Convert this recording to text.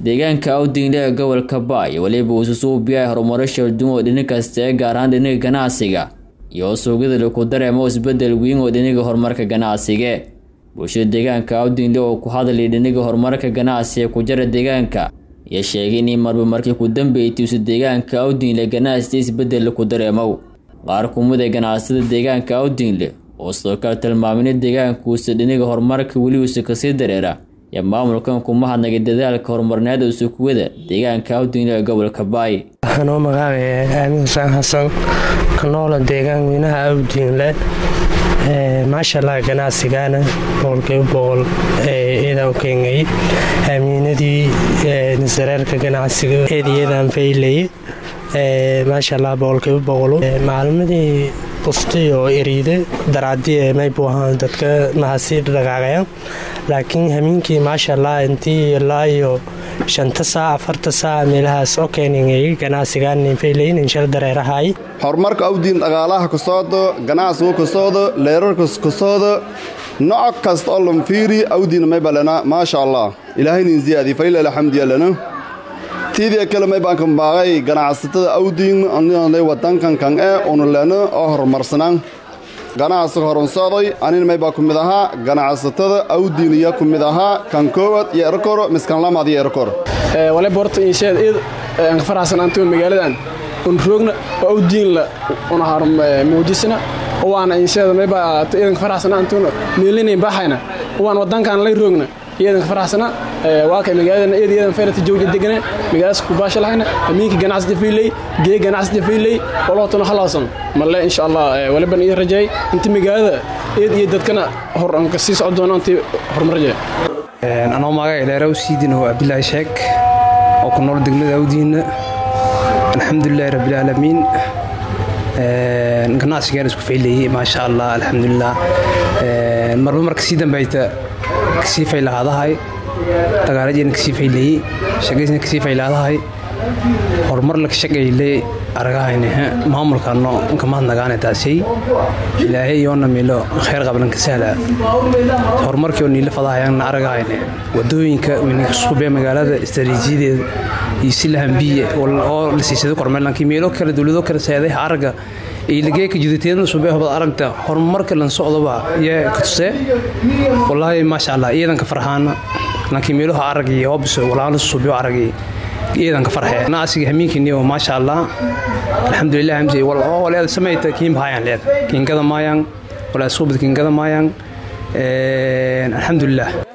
deegaanka awdingle ee gobolka baay weliba uu susuubiyahay horumaro shalduun oo dhini kasta ee gaar ahaan dhiniga ganacsiga iyo suuqyada laku dareemo isbedel weyn oo dhiniga horumarka ganacsiga bulshada deegaanka awdingle oo ku hadlay dhiniga horumarka ganacsiga ku jara deegaanka iyo sheegay in marba markii ku dambeeytiisu deegaanka awdingle ganacsiga isbedel laku dareemow qaar kumid ee ganacsada deegaanka awdingle oo sidoo kale tilmaamina deegaankuusa dhiniga horumarka weliuusa kasii dareera iyo maamulkan kuma hadnagay dadaalka horumarneed uusa kuwada deegaanka awdingle ee gobolka baay anoo magacaabaya aamin xusaan xasan ka noola deegaan weynaha awdingle maashaalla ganacsigana boqolkiiba boqol eedaa u keenay amiinadii nasareerka ganacsiga eedayadan faylay maashaalla boqolkiiba boqol maalmadii bustay oo eriide daraadii maybu ahaan dadka mahasi dhaqaaqaya laakiin hamiinkii maashaalla intii ilaa iyo shanta saac afarta saac meelahaas oo keeningay ganacsigan faylayn inshal dareerahay horumarka awdiin dhaqaalaha ka soodo ganacsigu ka soodo leerarka ka soodo nooc kasta oo lan fiiri awdiin may balana maasha allah ilaahaynin ziyaadi fayla alxamdiya lana tiidii kale may baan kan baaqay ganacsatada awdiin anay wadankan kan ee unu lena oo horumarsanaan ganacsiga horunsoday anin may baa ku mid ahaa ganacsatada awdiiniya ku mid ahaa kan koowad iyo erkoro miskan lamaad iyo erkor wale borta insheed id aan ka faraxsan antigo magaaladan un roogna oo awdiinla una har muujisna waana insheed may baa idan ka faraxsan antuna meelinayn baxayna waan wadankan lay roogna iyadan ka faraxsana waa kay magaaladan iyada iyadan fayrata jawja degana magaaladaas ku baasha lahayna amiinka ganacsi jafiiley gee ganacsi jafiiley walootuna halaasan malle insha allah waliban ii rajeey inta magaalada iyad iyo dadkana hor aan ka sii socon doono intii horumar rajeey anoo magaca ileera u siidin oo cabdilaahi sheek oo ku nool degmada awdiinna alxamdulilahi rabbilcaalamiin ganacsigaan isku faylayey maasha allah alxamdulilah marba marka sii dambayta kasii faylahaadahay dagaalajeena kasii faylayey shaqaysna kasii faylaadahay horumar laka shaqayley aragahayne maamulkano nkamahadnagaane taasay ilaahay yoona miilo khayr qablan ka sahla horumarkii oo niila fadahayana aragahayne wadooyinka weynikasubee magaalada istaraatiijiyadeeda iyo silahambiye oo la siisada kormeerlankii meelo kale dowlado kale seedaha aragga ilageeka judateedna subee hobad aragta horumarka lan socdoba yaa katusee wallaahi maasha allah iidanka farxaana laakiin meeluha aragii hobso walaala subiyo aragii iidanka farxee naasiga hamiinkiniyo maasha allah alxamdulilah hamsi waleeda samayta kiin bahayaan leed kiinkada maayaan walaa suubad kiinkada maayaan alxamdulilah